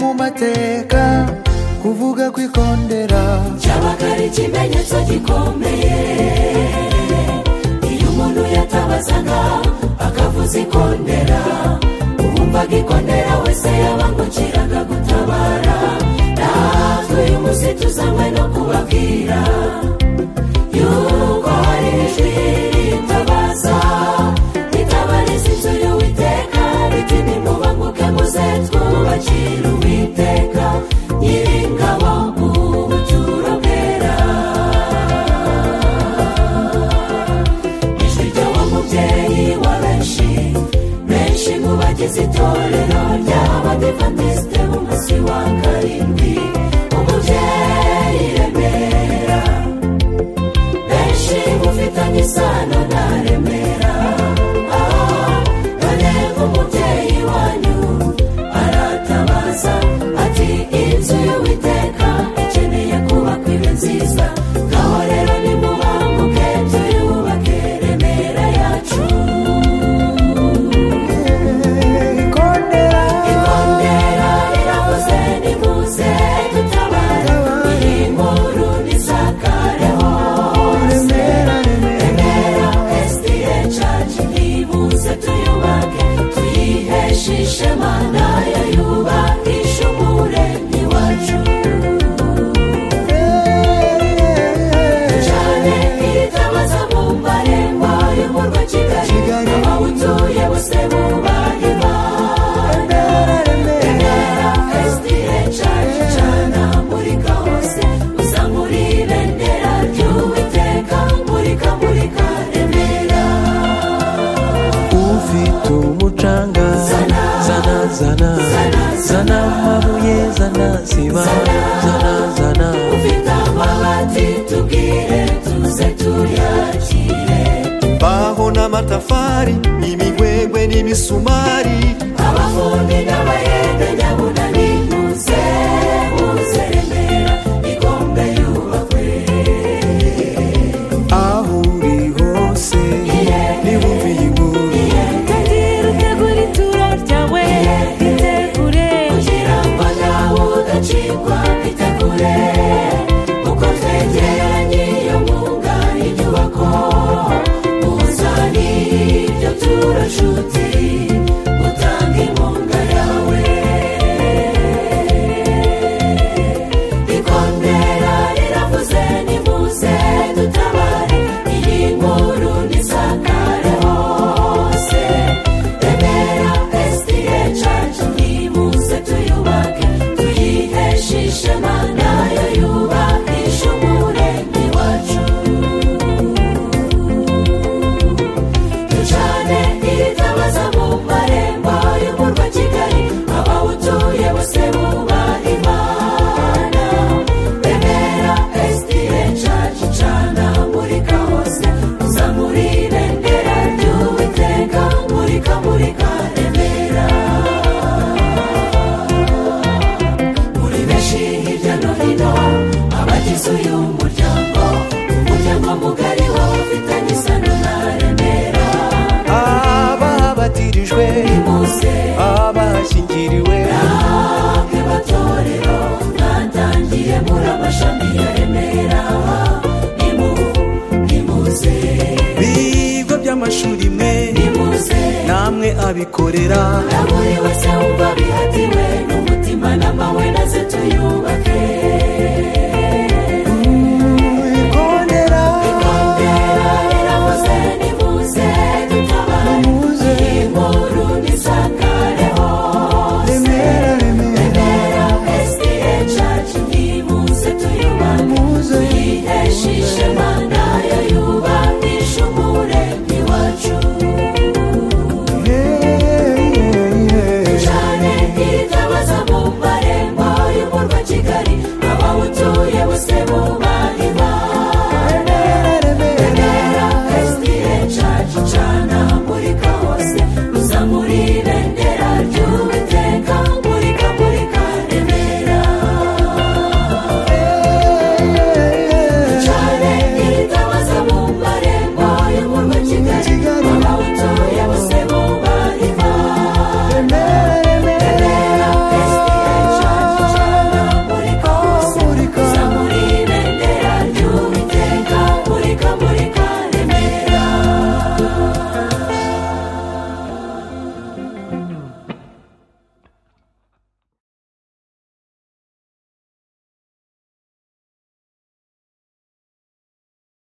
mu mateka kuvuga kwikondera cyabaga ari ikimenyetso gikomeye iyo umuntu yatabazaga akavuza ikondera uwumvaga ikondera wese yabangukiraga gutabara natwe uyu munsi tuzanywe no kubabwira yuko hari ijwi ritabaza ritabariza inzu y'uwiteka riti nimubanguke muze twubakire uwiteka nyiringabo ubuturo bwera ijwi ry'uwo mubyeyi wa benshi benshi mu bagize itorero ry'abadivantisite umunsi wa karindwi umubyeyi remera benshi mufitanye isano na remera Ah, none nk'umubyeyi wanyu aratabaza ati inzu y'uwiteka ikeneye kubakwa ibe nziza ngaho rero nimubanguke tuyubake remera yacu ikondera ikondera riravuze nimuze dutabare iyi nkuru nisakareho remera remera remera esitire caci ntibuze tuyubake tuyiheshe ishema nayo yubakisha umuremyi wacu ducane iritabaza mu marembo y'umurwa kigali Kigali. abawutuye bose bubaha imana remera esitire caci cana murika hose uzamura ibendera ry'uwiteka murika murika remera ufite umucanga Zana. zana zana Zana, zana zana. amabuye zana siba Zana. zana zana ufite amabati tubwire tuze tuyakire imbaho n'amatafari imigwegwe n'imisumari abafundi n'abayede nyabunani muze muze remera igombe yubakwe aho uri hose nibumve iyi nkuru Tangira utegura ituro ryawe ritegure kugira ngo nawe udacikwa bitegure uko twegeranye iyo mwuga y'inyubako uzane ibyo turashuti utanga inkunga yawe ikondera riravuze nimuze dutabare iyi nkuru nisakare hose remera esitire cacu nimuze tuyubake tuyiheshe ishema nayo yubakisha umuremyi wacu ducane iritabaza mu marembo y'umurwa kigali abawutuye bose bubaha imana remera esitire cacu cana murika hose uzamura ibendera ry'uwiteka murika murika remera muri benshi hirya no hino abagize uyu muryango umuryango mugari wawe ufitanye isano na remera ababatirijwe bose abashyingiriwe namwe matorero mwatangiye muri amashami ya remera nimu nimuze bigo by'amashuri mwe nimuze namwe abikorera na buri wese wumva bihatiwe n'umutima n'amahwe naze tuyubake ikondera ikondera riravuze nimuze dutabare Nimuze. iyi nkuru nisakare hose remera remera remera esitire cacu nimuze tuyubake Nimuze. tuyiheshe ishema nayo yubakisha umuremyi wacu Hey, hey, hey. cyane iritabaza mu marembo y'umurwa kigali abawutuye bose buba